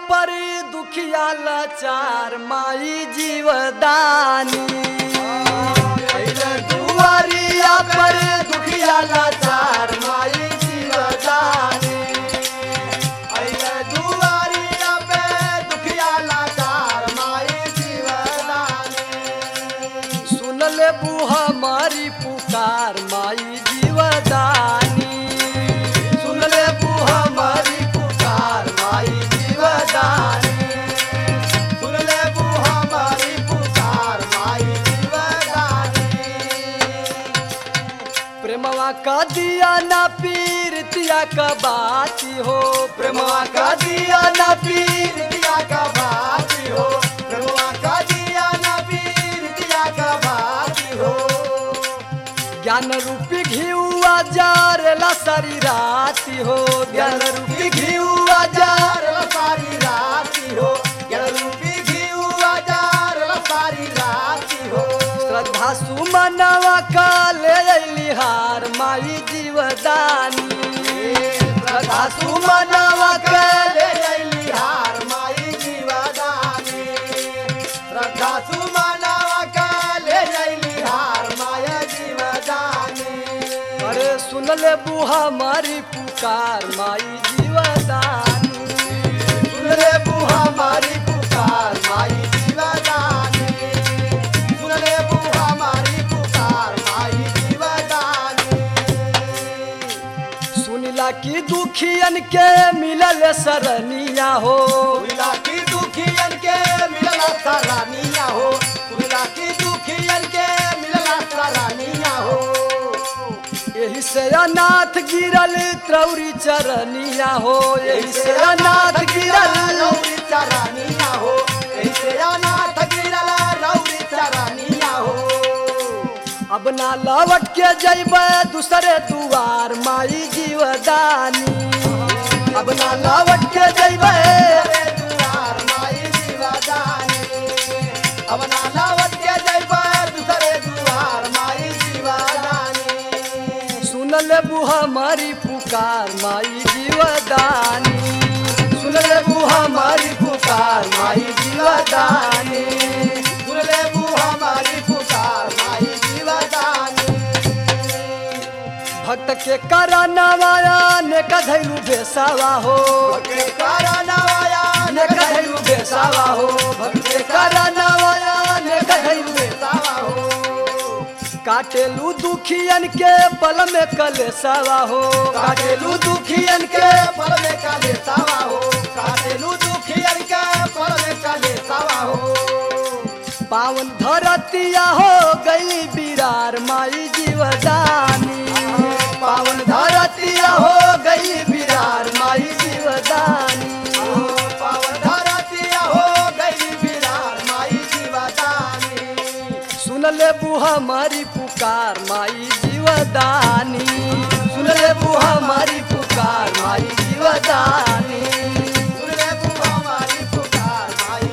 पर दुखिया लाचार माई जीवदानी अइले दुआरिया पर दुखिया लाचार माई जीवदानी अइले दुआरिया पे दुखिया लाचार माई जीवदानी सुन ले बुहा मारी पुकार माई जीवदानी सुन ले बुहा मारी पुकार माई जीवदानी सुन ले बुहा मारी पुकार माई जीवदानी प्रेमवा का दिया ना पीरतिया का बाती हो प्रेमवा का दिया ना पीर दिया का बाती हो प्रभुआ का दिया ना पीर दिया का बाती हो ज्ञान रूपी घिउआ जारेला सारी राती हो ज्ञान रूपी घिउआ जार जार सारी राती हो ज्ञान रूपी घीऊ आजार सारी राती हो श्रद्धा सुमनवा का ले अइली हार माई जीवदानी श्रद्धा सुमनवा का ले अइली हार माई जीवदानी श्रद्धा सुमनवा का ले अइली हार माया जीवदानी अरे सुन ले बुहा मारी पुकार माई जीवदानी सुन रे बुहा मारी पुकार माई जीवदानी सुन रे बुहा मारी पुकार माई जीवदानी सुनिला की दुखियन के मिलल सरनिया हो सुनिला की दुखियन के मिलला सरानिया हो सुनिला की दुखियन के मिलला सरानिया हो यही से अनाथ गिरल त्रौरी चरनिया हो यही से अनाथ गिरल रौरी चरानिया हो ऐसे अनाथ गिरला रौरी चरानिया हो अब ना लौट के जैब दूसरे दुआर माई जीवदानी अब ना लौट के जैब रे दुआर माई जीवदानी अब ना लावत के जइबा दूसरे दुआर माई जीवदानी सुन ले बुहा मारी पुकार माई जीवदानी सुन ले बुहा मारी पुकार माई जीवदानी सुनले बुहा मारी पुकार माई जीवदानी भक्त के करनवाया ने कधैलू बेसावा हो के करनवाया ने कधैलू बेसावा हो भक्त के करनवाया ने कधैलू बेसावा हो काटेलू दुखियन के पल में कलेसावा हो काटेलू दुखियन के पल में काले सावा हो काटेलू दुखियन के पल में काले सावा हो पावन धरतिया हो गई बिरार माई जीवदानी पावन धरतिया हो गई बिरार माई जीवदानी पावन धरतिया हो गई बिरार माई जीवदानी सुन ले बुहा मारी पुकार माई जीवदानी सुन ले बुहा मारी पुकार माई जीवदानी सुनले बुहा मारी पुकार माई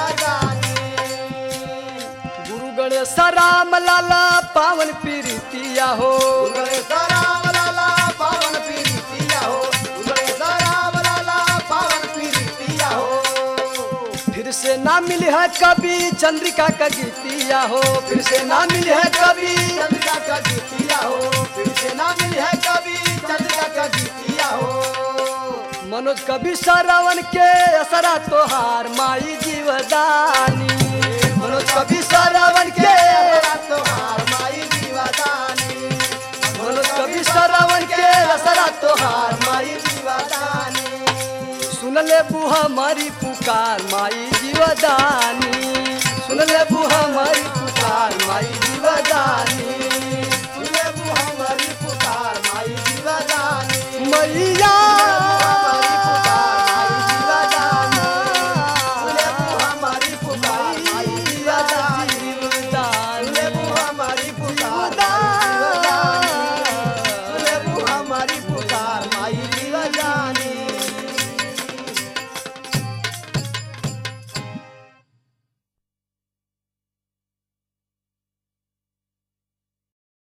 जीवदानी गुरु गणेश राम लाला पावन प्रीतिया हो उगले सराम लाला पावन पीरितिया हो उगले सराम लाला पावन पीरितिया हो फिर से ना मिली है कभी चंद्रिका का गीतिया हो फिर से ना मिली है कभी चंद्रिका का गीतिया हो फिर से ना मिली है कभी चंद्रिका का गीतिया हो मनोज कवि श्रवण के असरा तोहार माई जीवदानी मनोज कवि श्रवण के तेरा तोहार माई जीवदानी मनोज कवि श्रवण के असरा तोहार माई जीवदानी सुन ले बुहा मारी पुकार माई जीवदानी सुन ले बुहा मारी पुकार माई जीवदानी सुनले बुहा मारी पुकार माई जीवदानी मैया